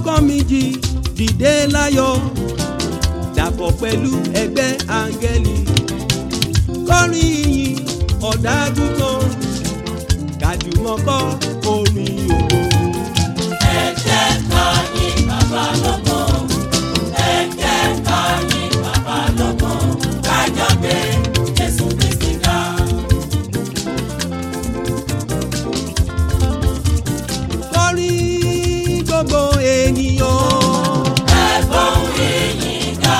ọkàn mi jí dìde láyọ̀ dàpọ̀ pẹ̀lú ẹgbẹ́ áńgẹ́lì kọrin ìyìn ọ̀dájú kan kàjùmọ̀ kọ orin ògo. ẹ jẹ́ ká yìn bàbá lógo ẹ jẹ́ ká yìn bàbá lógo kájọ gbé Jésù Kristi ga. kọrin gbogbo ènìyàn. ẹ̀gbọ́n ìyìn ga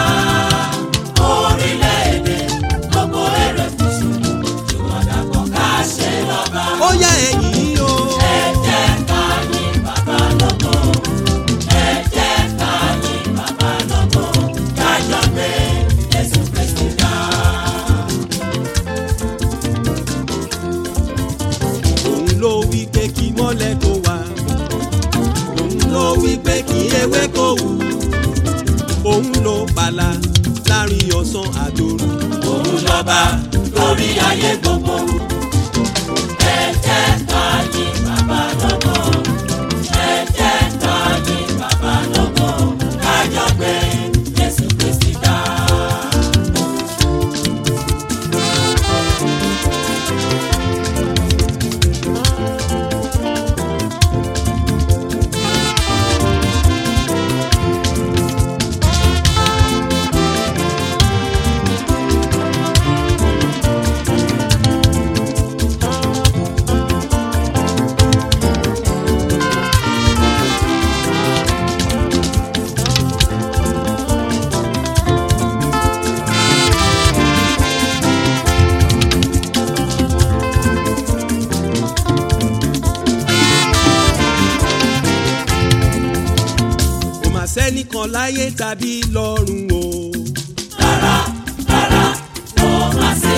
orílẹ̀-èdè gbogbo èrè fúnṣu jùmọ̀ dàpọ̀ ká ṣe lọ́ba. ó yá ẹ̀yìn o. ẹ jẹ́ ká yìn bàbá lógo ẹ jẹ́ ká yìn bàbá lógo kájọ gbé Jésù Kristi ga. òun ló wí pé kí mọ́lẹ̀ kó wà. òun ló wí pé kí ewé kó wù. òun ló pàlà láàrin ọ̀sán àtòru. òun lọ́ba lórí ayé gbogbo. ẹ jẹ́ ká yìn bàbá lógo. ẹ jẹ́ ká yìn bàbá lógo. kájọ gbé Jésù Kristi ga. kò mà sẹ́nìkan láyé tàbí lọ́run o. rárá rárá kò má sí.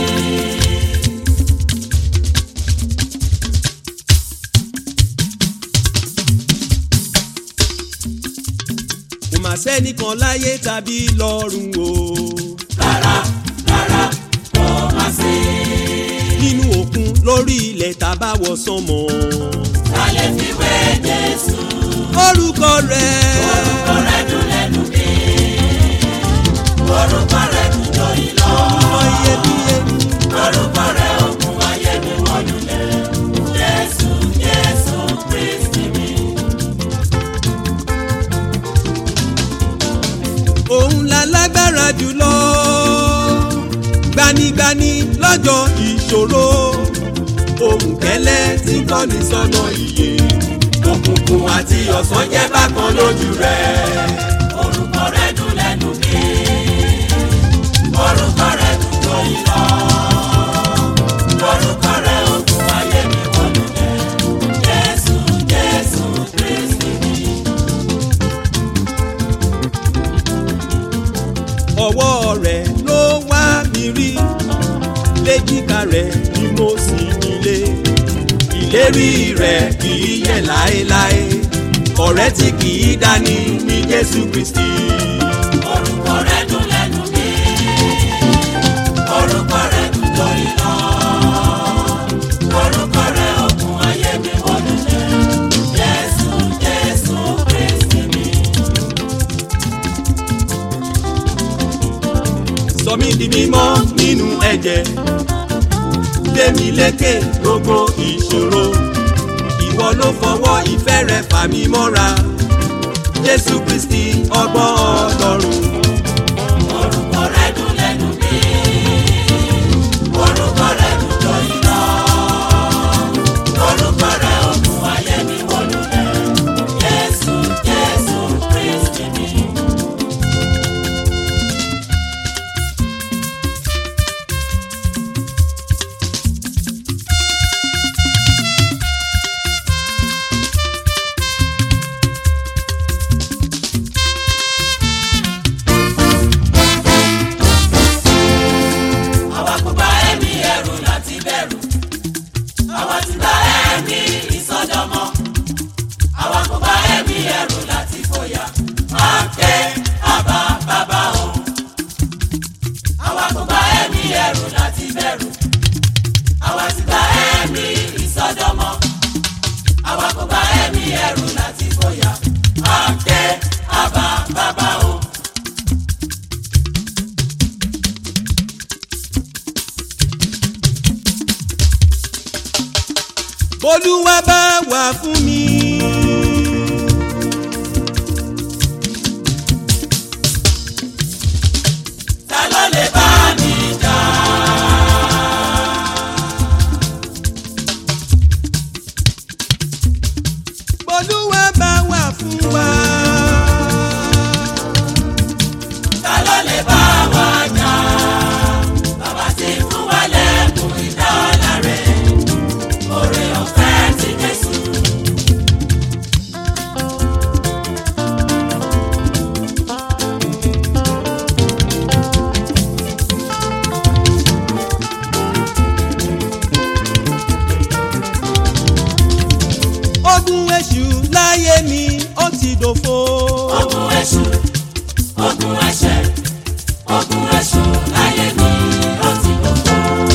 kò mà sẹ́nìkan láyé tàbí lọ́run o. rárá rárá kò má sí. nínú òkun lórí ilẹ̀ tàbá wọ sánmọ̀. ta lè fi wé Jésù. orúkọ rẹ̀. orúkọ rẹ̀ dùn lẹ́nu mi. orúkọ rẹ̀ dùn jọyìn lọ. ọmọ iyebíye ni. orúkọ rẹ̀ ògùn ayé mi wọ́n lulẹ̀. Jésù Jésù Kristi mi. òun la lágbára jùlọ gbanigbani lọ́jọ́ ìṣòro ohùn kẹ́lẹ́ tí ń kọ́ni sọ́nà ìyè òkùnkùn àti ọ̀sán jẹ́ bákan lójú rẹ̀. orúkọ rẹ̀ dùn lẹ́nu mi. orúkọ rẹ̀ dùn jọyìn lọ. orúkọ rẹ̀ ògùn ayé mi wọ́n lulẹ̀. Jésù Jésù Kristi mi. ọwọ́ rẹ̀ ló wá mi rí léjìká rẹ̀ ni mo sì nílé ìlérí rẹ̀ kì í yẹ̀ láéláé ọ̀rẹ́ tí kì í dání ní Jésù Kristi. orúkọ rẹ̀ dùn lẹ́nu mi. orúkọ rẹ̀ dùn jọyìn lọ. orúkọ rẹ̀ ògùn ayé mi wọ́n lulẹ̀. Jésù Jésù Kristi mi. sọ mí di mímọ́ nínú ẹ̀jẹ̀ gbé mi lékè gbogbo ìṣòro ìwọ ló fọwọ́ ìfẹ́ rẹ fà mí mọ́ra Jésù Kristi ọgbọ́n Ọlọ́run orúkọ rẹ̀ dùn lẹ́nu mi. orúkọ rẹ̀ dùn jọyìn lọ. orúkọ rẹ̀ ògùn ayé mi wọ́n lulẹ̀. Jésù Jésù Kristi mi. àwa kò bá ẹ̀mí ẹ̀rù láti bẹ̀rù àwa ti bá ẹ̀mí ìsọdọmọ àwa kò bá ẹ̀mí ẹ̀rù láti fòyà máa ké àbá bàbá o àwa kò bá ẹ̀mí ẹ̀rù láti bẹ̀rù àwa ti bá ẹ̀mí ìsọdọmọ àwa kò bá ẹ̀mí ẹ̀rù láti fòyà olúwa bá wà fún mi. ta ló lè bá mi jà. olúwa bá wà fún wa. ta ló lè bá wa jà. bàbá ti fún wa lẹ́kùn ìdọ́là rẹ̀ oore ọ̀fẹ́ ti Jésù. ogun èṣù láyé mi ó ti dòfo. ogun èṣù ogun ẹ̀ṣẹ̀ ogun èṣù láyé mi ó ti gbogbo.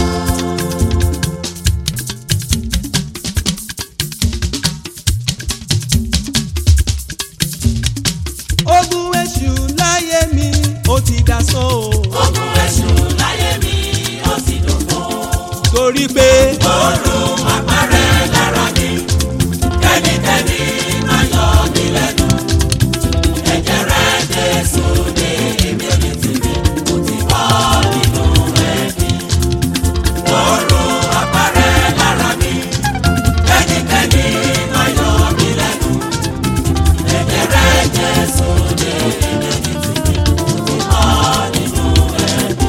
ogun èṣù láyé mi ó ti dasán o. ogun èṣù láyé mi ó ti gbogbo. torí pé Ọ̀run àpárẹ̀ lára mi, kẹ́nikẹ́ni máa yọ mí lẹ́nu. Ẹ̀jẹ̀ rẹ̀ Jésù ní èmi ò ní tìrì, mo ti bọ́ nínú ẹ̀mí. Ọ̀run àpárẹ̀ lára mi, kẹ́nikẹ́ni máa yọ mí lẹ́nu. Ẹ̀jẹ̀ rẹ̀ Jésù ní èmi ò ní tìrì, mo ti bọ́ nínú ẹ̀mí.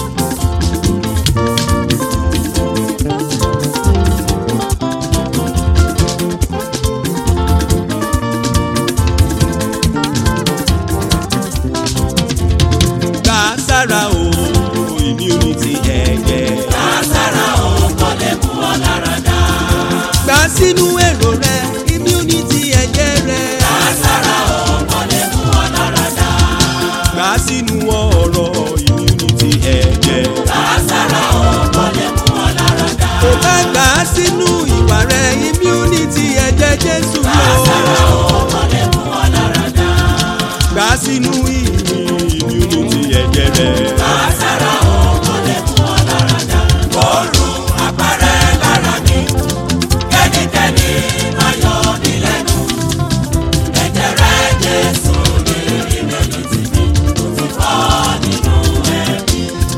gbà sára o immunity ẹ̀jẹ̀. Lásàrà òun kò lè mú ọ lára dá. gbà sínú èrò rẹ immunity ẹ̀jẹ̀ rẹ. Lásàrà òun kò lè mú ọ lára dá. gbà sínú ọ̀rọ̀ immunity ẹ̀jẹ̀. Lásàrà òun kò lè mú ọ lára dá. kò bá gbà sínú ìwà rẹ immunity ẹ̀jẹ̀ Jésù Lásàrà lọ. òun kò lè mú ọ lára dá. gbà sínú ìrìn immunity ẹ̀jẹ̀ rẹ. Lásàrà òun kò lè mú ọ lára dá. Ọ̀run àpárẹ̀ lára mi, kẹ́nikẹ́ni máa yọ mí lẹ́nu. Ẹ̀jẹ̀ rẹ̀ Jésù ní ìmẹ̀lì tì mí, mo ti bọ́ nínú ẹ̀mí.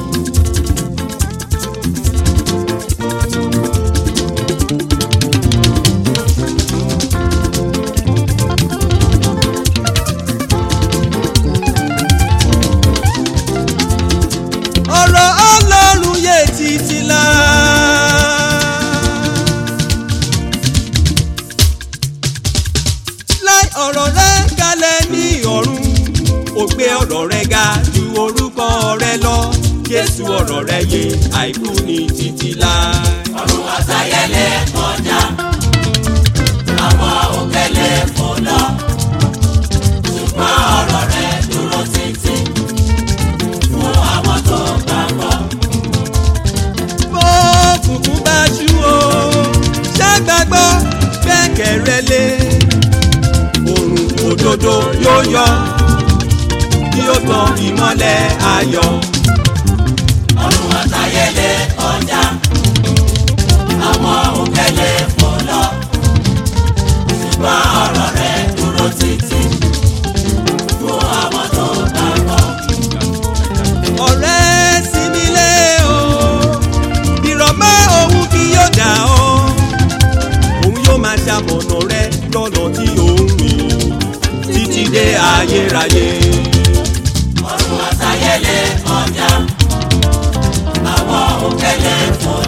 ọ̀rọ̀ ọlọ́run yé títí la. láì ọ̀rọ̀ rẹ kalẹ̀ ní ọ̀run ó gbé ọ̀rọ̀ rẹ ga ju orúkọ rẹ lọ jésù ọ̀rọ̀ rẹ yé àìkú ní títí láì. ọ̀run àtayẹlẹ kọjá àwọn òkèlè fò lọ ṣùgbọ́n ọ̀rọ̀ rẹ̀ dúró títí fún àwọn tó gbàgbọ́. bó kùkùn bá ṣú o ṣàgbàgbọ́ gbẹ́kẹ̀ rẹ lé òrùn òdodo yóò yọ bí ó tan ìmọ́lẹ̀ ayọ̀. ọ̀run àtayẹlẹ kọjá àwọn òkèlè fò lọ ṣùgbọ́n ọ̀rọ̀ rẹ̀ dúró títí fún àwọn tó gbàgbọ́. ọ̀rẹ́ sinmi lé o ìrọ̀mọ́ òun kì yóò dà ọ́ òun yóò máa ṣamọ̀nà rẹ lọ́nà tí òun rìn títí dé ayérayé. ọ̀run àtayẹlẹ kọjá àwọn òkèlè fò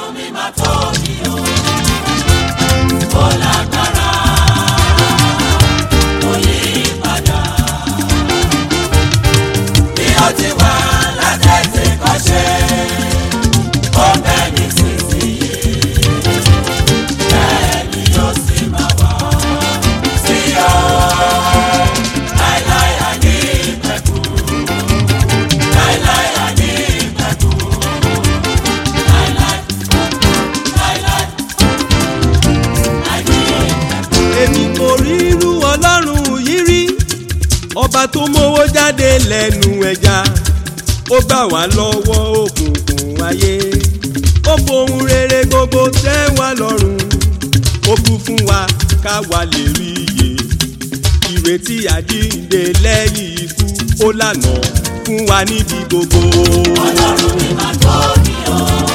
ọlọ́run mi máa tóbi o. ó lágbára kò yí padà. bí ó ti wà látẹ̀tẹ̀ kọ́ṣẹ́ ó bẹ́ ní sísìyí. bẹ́ẹ̀ ni yóò sì máa wà sí ọ. láíláí àní ìpẹ̀kù. láíláí àní ìpẹ̀kù. láíláí láíláí àní ìpẹ̀kù. èmi kò rí irú ọlọ́run yìí rí ọba tó mówó jáde lẹ́nu ẹja ó gbà wá lọ́wọ́ òkùnkùn ayé ó fohùn rere gbogbo tẹ́ wá lọ́rùn ó kú fún wa ká wá lè rí iye ìrètí àjíǹde lẹ́yìn ikú ó lànà fún wa níbi gbogbo. ọlọ́run mi máa tóbi o.